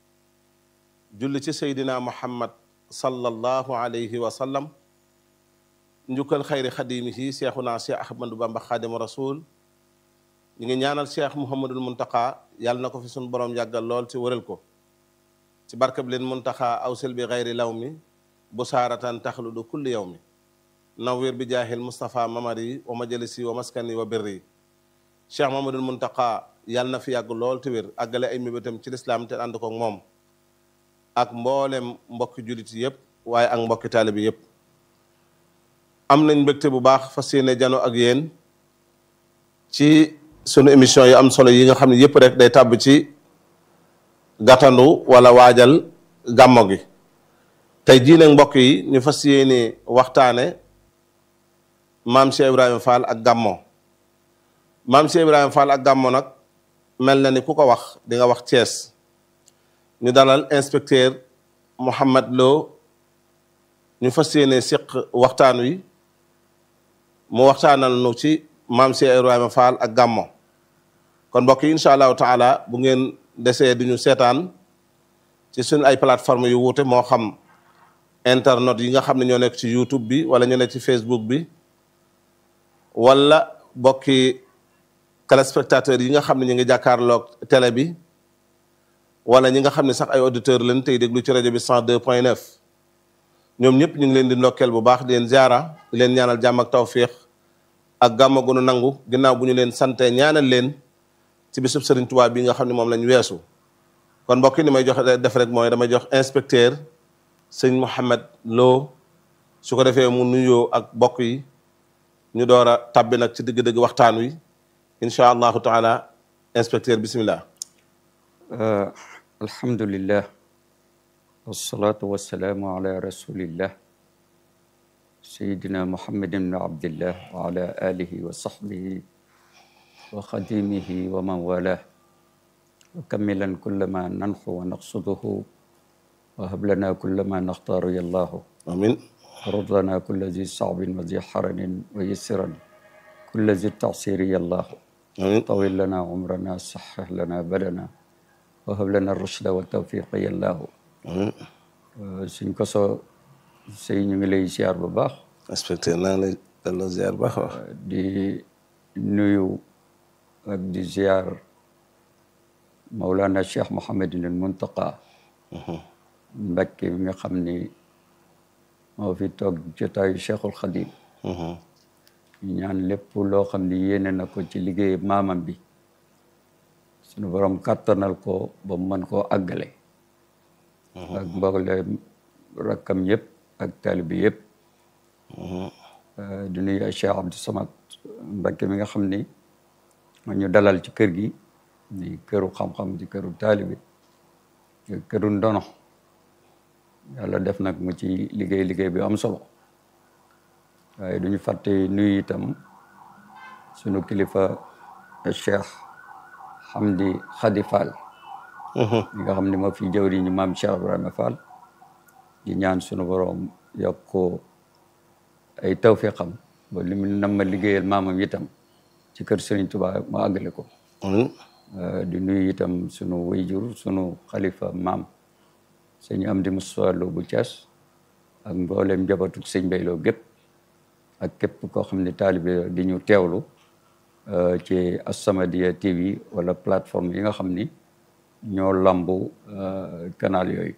julli ci seydina muhammad sallallahu alayhi wa sallam njukkal xayri xadimihi seexuna cheikh ahmadou bamba xaadimu rasul ñu ngi ñaanal cheikh muhammadul muntaka yàlla na ko fi sunu borom yàggal lool ci wëral ko ci barkab leen muntaka awsil bi xayri law mi bu saaratan taxludu kulli yow mi nawwir bi jaahil Moustapha mamari wa majalisi wa maskani wa birri cheikh mamadul muntaka yàlla na fi yàgg lool te wér àggale ay mébétam ci lislaam te ànd ko moom ak mboolem mbokki jullit yëpp waaye ak mbokki taalibi yëpp am nañ mbégte bu baax fas yéene jano ak yéen ci sunu émission yi am solo yi nga xam ne yëpp rek day tàbb ci gàttandu wala waajal gàmmo gi tey jii nag mbokk yi ñu fas yéene waxtaane maam Cheikh Ibrahima Fall ak Gammo maam Cheikh Ibrahima Fall ak Gammo nag mel na ni ku ko wax di nga wax Thiès ñu dalal inspecteur Mouhamed Lo ñu fas yéene siq waxtaan wi mu waxtaanal nu ci maam Cheikh Ibrahima Fall ak Gammo kon mbokk yi incha allahu taala bu ngeen desee di ñu seetaan ci suñ ay plateforme yu wuute moo xam internet yi nga xam ne ñoo nekk ci YouTube bi wala ñu nekk ci Facebook bi wala bokki téléspectateurs yi nga xam ne ñu ngi jàkkaarloog télé bi wala ñi nga xam ne sax ay auditeurs lañ tey déglu ci rajo bi 102 point 9 ñoom ñëpp ñu ngi leen di ndokkeel bu baax di leen ziara di leen ñaanal jàmm ak tawfiix ak gàmma gu nu nangu ginnaaw bu ñu leen sante ñaanal leen ci bisub Serigne Touba bi nga xam ne moom lañ weesu kon mbokk yi ni may jox def rek mooy damay jox inspecteur sëñ Mouhamed Lo su ko defee mu nuyoo ak bokk yi ñu door a tabbi nag ci dëgg-dëgg waxtaan wi incha allahu taala inspecteur bismillah alhamdulillah wasalaatu wasalaamu ala rasulillah سيدنا محمد بن عبد الله وعلى آله وصحبه وخديمه ومن والاه وكملا كل ما ننحو ونقصده وهب لنا كل ما نختار يا الله amin ورد لنا كل ذي صعب وذي حرن ويسرا كل ذي التعسير يا الله amin طول لنا عمرنا صحح لنا بدنا وهب لنا الرشد والتوفيق يا الله amin suñ ko so sëy ñu ngi lay ziar bu baax inspecteur naa ngi lay delloo ziar baax wax di nuyu ak di ziar Mawlana Cheikh Mouhamadin Muntaqa Mbakke bi nga xam ni moo fi toog jotaayu Cheikhul Khadim ñu ñaan lépp loo xam ni yéene na ko ci liggéey maamam bi suñu borom kàttanal ko ba mu mën koo àggale ak mboolem rakkam yëpp ak taalibi yëpp di nuyu ay Cheikh Abdou Samad Mbakke mi nga xam ni ma ñu dalal ci kër gi di këru xam-xam di këru taalibi di këru ndono yàlla def nag mu ci liggéey liggéey bi am solo waaye duñu fàtte nuyu itam sunu kilifa Cheikh Hamdi Khadi Fall ñi nga xam ne moo fi jëwri ñu maam Cheikh Ibrahima Fall di ñaan sunu borom yokk ko ay tawfiqam ba li mu nam ma liggéeyal maamam itam ci kër Serigne Touba mu àggale ko amin di nuyu itam sunu wayjur sunu xalifa maam sëñ Amdi Moussa Lo bu Thiès ak mboolem njabootu sëñ Bayloo gépp ak képp koo xam ne taalibe di ñu teewlu ci As-Samadiyya TV wala plateforme yi nga xam ni ñoo lambu canal yooyu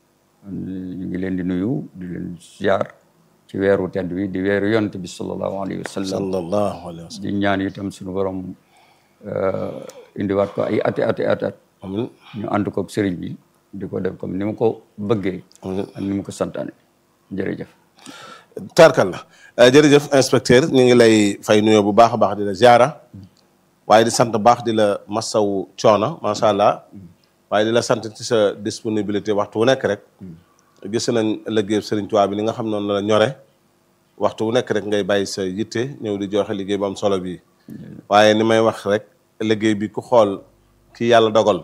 ñu ngi leen di nuyu di leen ziar ci weeru tedd wi di weeru yonent bi sallallahu alayhi wa sallam sallallahu alayhi wa sallam di ñaan itam suñu borom indiwaat ko ay ati ati ati at amin ñu ànd koog sëriñ bi di ko def comme ni mu ko bëggee amin ak ni mu ko santaane jërëjëf tarkal la jërëjëf inspecteur ñu ngi lay fay nuyoo bu baax a baax di la ziara waaye di sant baax di la masawu coono macha allah waaye di la sant ci sa disponibilité waxtu wu nekk rek gis nañ liggéey Serigne Touba bi ni nga xam noonu la ñore waxtu wu nekk rek ngay bàyyi sa yitte ñëw di joxe liggéey bu am solo bii waaye ni may wax rek liggéey bi ku xool ki yàlla dogal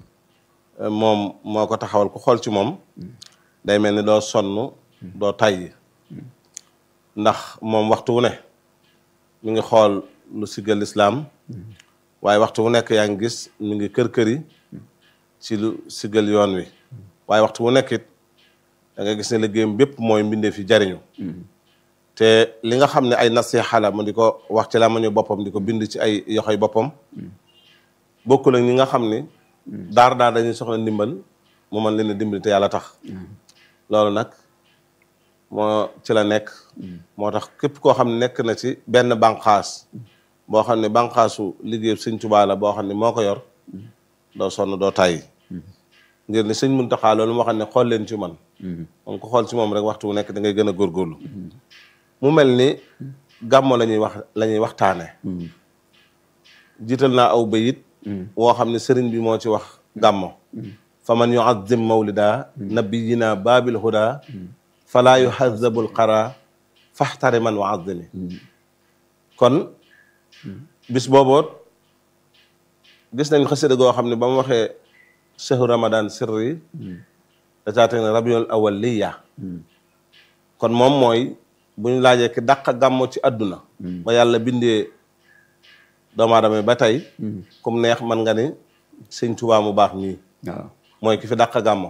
moom moo ko taxawal ku xool ci moom day mel ni doo sonn doo tàyyi ndax moom waxtu wu ne mi ngi xool lu siggal lislaam waaye waxtu wu nekk yaa ngi gis mi ngi kër-kër yi ci lu siggal yoon wi waaye waxtu wu nekk it da nga gis ne liggéeyam bépp mooy mbindee fi jariñu te li nga xam ne ay nasiha la mu di ko wax ci la ma ñu boppam di ko bind ci ay yoxoy boppam bokkul ak ñi nga xam ni daar daar dañuy soxla ndimbal mu mën leen a dimbali te yàlla tax loolu nag moo ci la nekk moo tax képp koo xam ne nekk na ci benn bànqaas boo xam ne bànqaasu liggéey sëñ Tuubaa la boo xam ne moo ko yor doo sonn doo tàyyi ngir ni sëñ Muntaxaa loolu moo xam ne xool leen ci man moom ko xool ci moom rek waxtu wu nekk da ngay gën a góorgóorlu mu mel ni gàmmo la ñuy wax la ñuy waxtaane jiital naa aw bayit woo xam ne sëriñ bi moo ci wax gàmmo fa man yuazim mawlida nabiyina baabil huda falaa yuhazabul qara faxtari man waazimi kon bis booboot gis nañ xasida goo xam ne ba mu waxee shahru ramadan sirri da caa teg ne rabiul awal liya kon moom mooy bu ñu laajee ki dàq gàmmo ci àdduna ba yàlla bindee doomu aadama ba tey comme neex man nga ni sëñ Tuubaa mu baax mii waaw mooy ki fi dàq gàmmo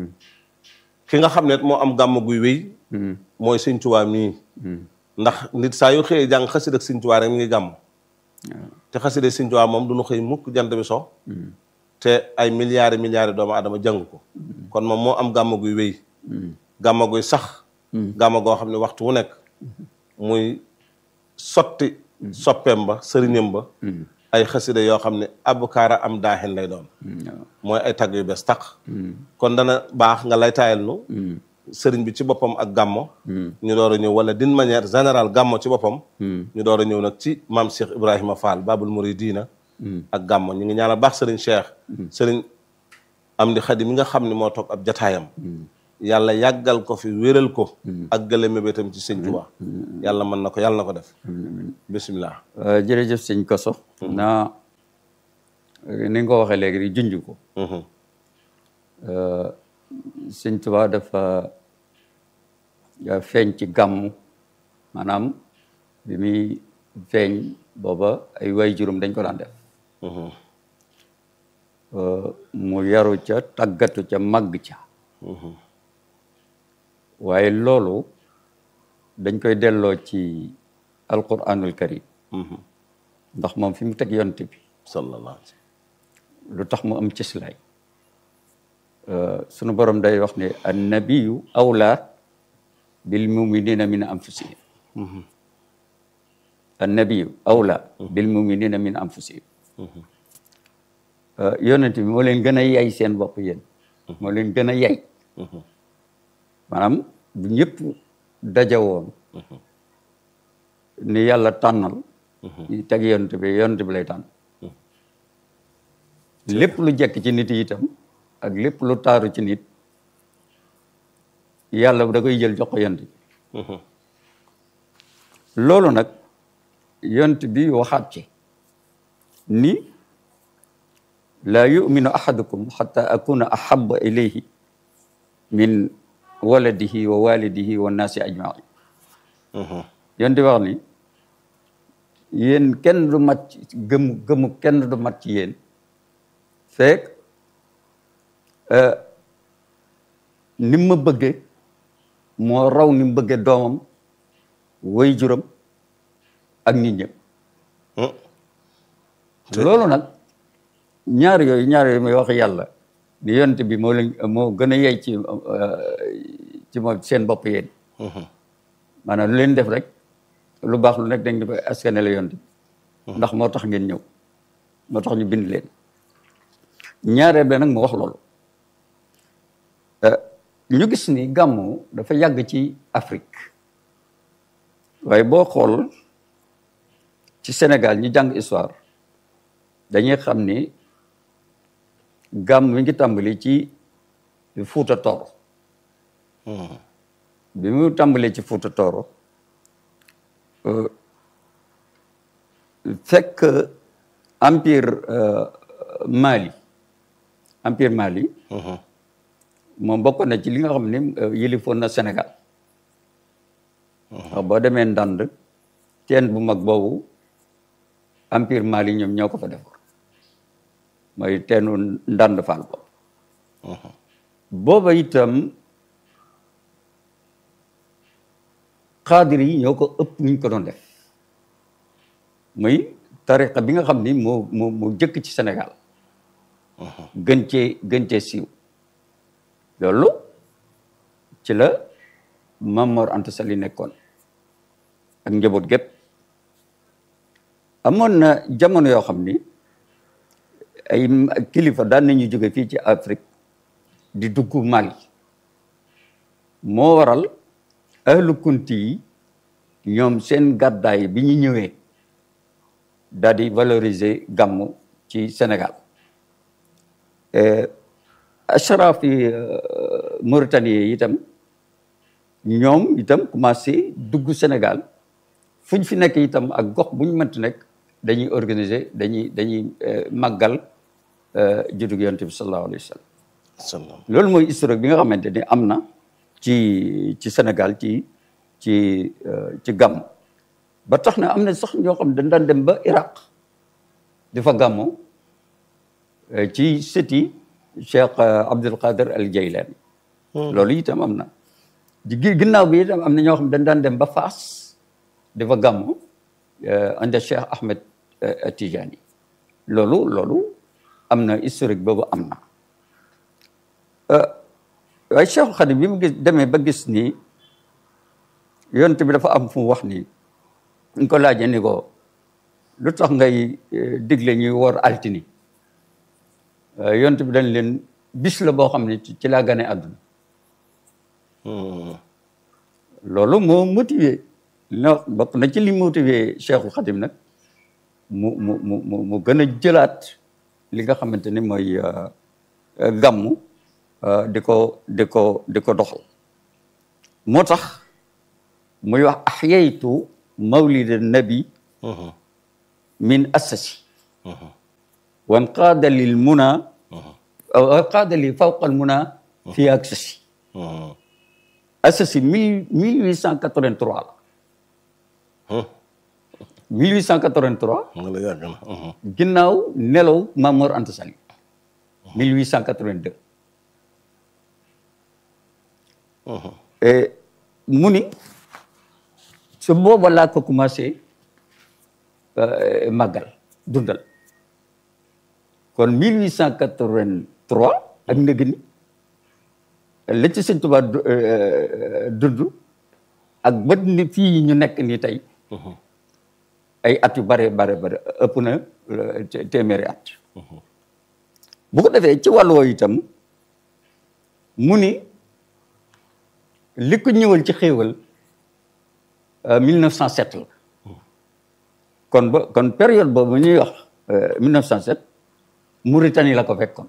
ki nga xam ne moo am gàmmo guy wéy mooy sëñ Tuubaa mii ndax nit saa yu xëyee jàng xasida ak sëñ Tuubaa rek mi ngi gàmmo te xasida sëñ Tuubaa moom du ñu xëy mukk jant bi so te ay milliards milliards doomu aadama jàng ko kon moom moo am gàmmo guy wéy gàmmo guy sax gàmmo goo xam ne waxtu wu nekk muy sotti soppeem ba sëriñam ba ay xasida yoo xam ne abukaara am daaxin lay doon mooy ay tagg yu bees taq kon dana baax nga lay taayal nu sëriñ bi ci boppam ak gàmmo ñu door a ñëw wala d'une manière générale gàmmo ci boppam ñu door a ñëw nag ci maam Cheikh Ibrahima Fall babul muridina ak gàmmo ñu ngi ñaanal baax sëriñ Cheikh sëriñ am di xadi mi nga xam ne moo toog ab jataayam yàlla yàggal ko fi wéral ko ak gële mébétam ci sëñ Tuubaa yàlla mën na ko yàlla na ko def bisimilah Euh, jërëjëf sëñ Koso naa ni nga ko waxee léegi di junj ko Euh, sëñ Tuubaa dafa dafa feeñ ci gàmmu maanaam bi muy feeñ booba ay way juróom dañ ko daan def Euh, mu yaru ca tàggatu ca màgg ca waaye loolu dañ koy delloo ci alquranul karim ndax moom fi mu teg yonte bi sallallahu alayhi lu tax mu am cëslaay sunu borom day wax ne annabiyu awla bil muminina min anfusihim annabiyu awla bil muminina min anfusihim yonent bi moo leen gën a yay seen bopp yéen moo leen gën a yay maanaam bu ñëpp dajawoon ni yàlla tànnal teg yonent bi yonent bi lay tànn lépp lu jekk ci nit yi itam ak lépp lu taaru ci nit yàlla da koy jël jox ko yonent bi loolu nag yonent bi waxaat ci ni laa yuminu ahadukum xata akuna ahaba ilayhi min waladihi wa walidihi wa naasi ajmain yonent bi wax ni yéen kenn du mat ci gëmu gëmu kenn du mat ci yéen fekk ni ma bëgge moo raw ni mu bëgge doomam way juram ak nit ñëpp loolu nag ñaar yooyu ñaar yooyu may wax yàlla ni yonent bi moo leen moo gën a yey ci ci moom seen bopp yéen maanaam lu leen def rek lu baax lu nekk dañ ko askane la yonent bi ndax moo tax ngeen ñëw moo tax ñu bind leen ñaareel bi nag mu wax loolu ñu gis ni gàmmu dafa yàgg ci Afrique waaye boo xool ci Sénégal ñu jàng histoire dañuy xam ni gàmm mi ngi tàmbali ci Fuuta Tooro bi mu tàmbalee ci Fuuta Tooro fekk empire Mali empire Mali moom bokk na ci li nga xam ne yilifoon na Sénégal wax boo demee ndand teen bu mag boobu empire Mali ñoom ñoo ko fa defoon mooy teenu ndand faal boobu booba itam xaadir yi ñoo ko ëpp ñu ko doon def muy tariqa bi nga xam ni moo moo moo jëkk ci Sénégal gën cee gën cee siiw loolu ci la Maam Mor Anta Sali nekkoon ak njaboot gépp amoon na jamono yoo xam ni ay kilifa daan nañu jóge fii ci Afrique di dugg Mali moo waral ahlu kunti yi ñoom seen gàddaay bi ñu ñëwee daal di valoriser gàmmu ci Sénégal ashraf yi Mauritanie yi itam ñoom itam commencé dugg Sénégal fu ñu fi nekk itam ak gox bu ñu mënti nekk dañuy organiser dañuy dañuy màggal juddug yonent bi sallallahu alayhi wa sallam loolu mooy historique bi nga xamante ni am na ci ci Sénégal ci ci ci gàmm ba tax na am na sax ñoo xam dañ daan dem ba Iraq di fa gàmmu ci sëti Cheikh Abdul Qadir al Jaylani loolu itam am na di ginnaaw bi itam am na ñoo xam dañ daan dem ba Faas di fa gàmmu anda Cheikh Ahmed Tijani loolu loolu am na historique boobu am na waaye Cheikh Xadim bi mu gis demee ba gis ni yonent bi dafa am fu mu wax ni ñu ko laajee ni ko lu tax ngay digle ñuy woor altini yonent bi dañ leen bis la boo xam ne ci laa gane àdduna loolu moo motivé na bokk na ci li motivé Cheikhul Xadim nag mu mu mu mu gën a jëlaat li nga xamante ni mooy gàmmu di ko di ko di ko doxal moo tax muy wax axyaytu mawlida nabi min assasi wanqaada lil muna wanqaada li fawqa al muna fi aksasi assasi mille mille huit cent quatre-vingt-trois la 1883 nga la yàgg na. ginnaaw nelaw Mamor Anta Sali 1882 et mu ni su booba laa ko commencé màggal dundal kon 1883 ak ndëgg ni la ci sëñ Tuubaa dund ak bët ni fii ñu nekk nii tey ay at yu bare bare bare ëpp na téeméeri at bu ko defee ci wàll woowu itam mu ni li ko ñëwal ci xéewal 1907 la kon ba kon période boobu ñuy wax 1907 Mauritanie la ko fekkoon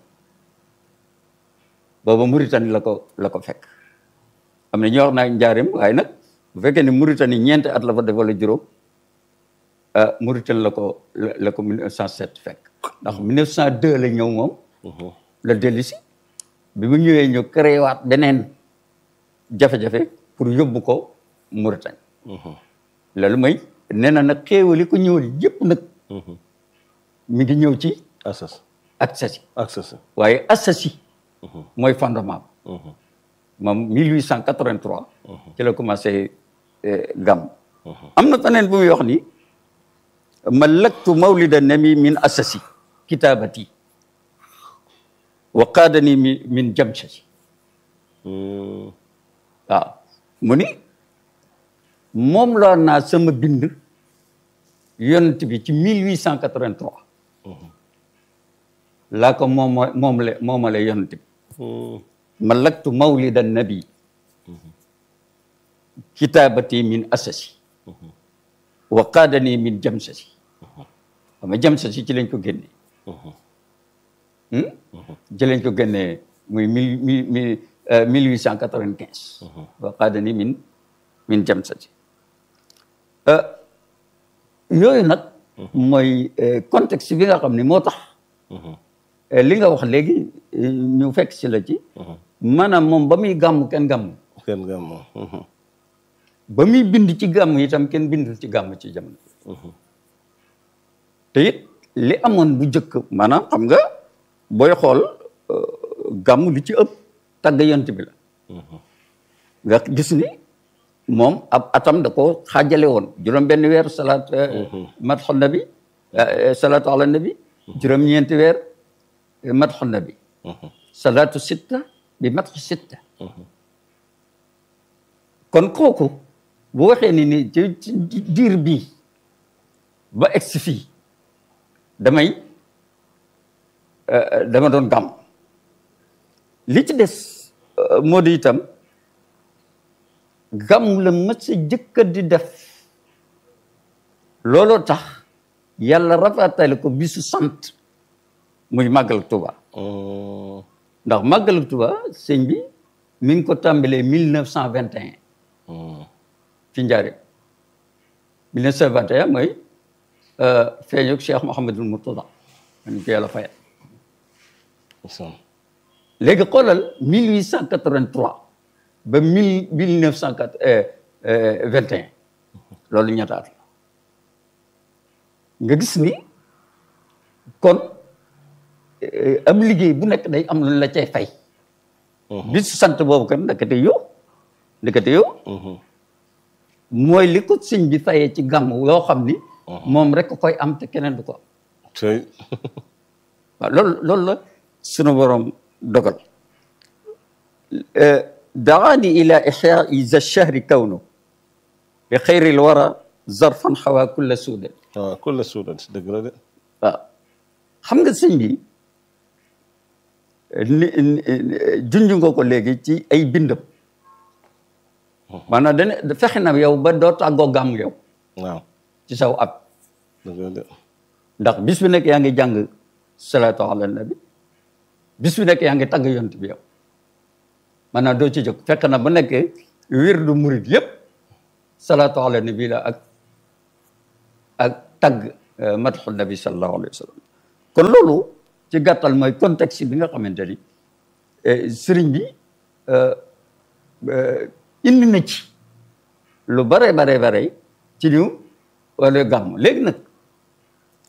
booba Mauritanie la ko la ko fekk am na ñuy wax naa njaareem waaye nag bu fekkee ne Mauritanie ñeenti at la fa def wala juróom Mauritanie la ko la ko 1907 fekk ndax 1902 la ñëw moom la dellu si bi mu ñëwee ñu créé waat beneen jafe-jafe pour yóbbu ko Mauritanie loolu mooy nee na nag xéewali ko ñëwal yëpp nag mi ngi ñëw ci Assas Assasi Assas. waaye Assasi mooy fondement moom 1883 ci la commencé gàmm am na feneen bu muy wax ni malaktu mawlida nami min Assasi kitaabati wa qaadani mi min jamshasi waaw mu ni moom laa naa sama bind yonent bi ci 1883 laa ko moom moom la moomale yonent bi malaktu mawlida nabi kitaabati min asasi wa qaadani min jamsasi xam nga jamsasi ci lañ ko génnee ci lañ ko génnee muy mille mille mille huit cent quatre-vingt-quinze wa qaadani min min jamsasi yooyu nag mooy contexte bi nga xam ne moo tax li nga wax léegi ñu fekk si la ci maanaam moom ba muy gàmm kenn gàmm kenn nga moom. ba muy bind ci gàmm itam kenn bindul ci gàmm ci jamono te it li amoon bu njëkk maanaam xam nga booy xool gàmm li ci ëpp tagg yont bi la nga gis ni moom ab atam da ko xaajale woon juróom benn weer salaat madxu nabi salaatu ala nabi juróom ñeenti weer madxu nabi salaatu sitta bi madxu sitta kon kooku bu waxee ni ni ci ci diir bii ba egsi fii damay dama doon gàmm li ci des moo di itam gàmm la mës a jëkka di def looloo tax yàlla rafatale ko bisu sant muy màggal Tuba ndax màggal Tuba sëñ bi mi ngi ko tàmbalee mille neuf cent vingt et un ci njaareem mille neuf cent vingt et un mooy feeñuk Cheikh Mouhamadul Mourtada man ko yàlla fayal léegi xoolal mille huit cent quatre-vingt-trois ba mille mille neuf cent quatre vingt et un loolu ñettaat la nga gis ni kon am liggéey bu nekk day am lu la cay fay bis sant boobu kan ndekete yow ndekete yow mooy li ko sëñ bi fayee ci gàmm yoo xam ni moom rek koy am te keneen du ko am tey waaw loolu loolu la sunu borom dogal daani ila ixyaai za chahri kawnu bi xayri l wara zarfan xawaa kulla suudan waaw kulla suudan si dëgg la de waaw xam nga sëñ bi ni junj nga ko léegi ci ay bindam maanaam dana fexe na yow ba doo tàggoo gàmm yow waaw ci saw ab dëgg la de ndax bis bu nekk yaa ngi jàng salaatu ala nabi bis bu nekk yaa ngi tagg yont bi yow maanaam doo ci jóg fekk na bu nekkee wirdu murid yëpp salaatu ala nabi la ak ak tagg madxu nabi sallallahu alayhi wa sallam kon loolu ci gàttal mooy contexte bi nga xamante ni sëriñ bi indi na ci lu bare bare bare ci ñu wala gàmm léegi nag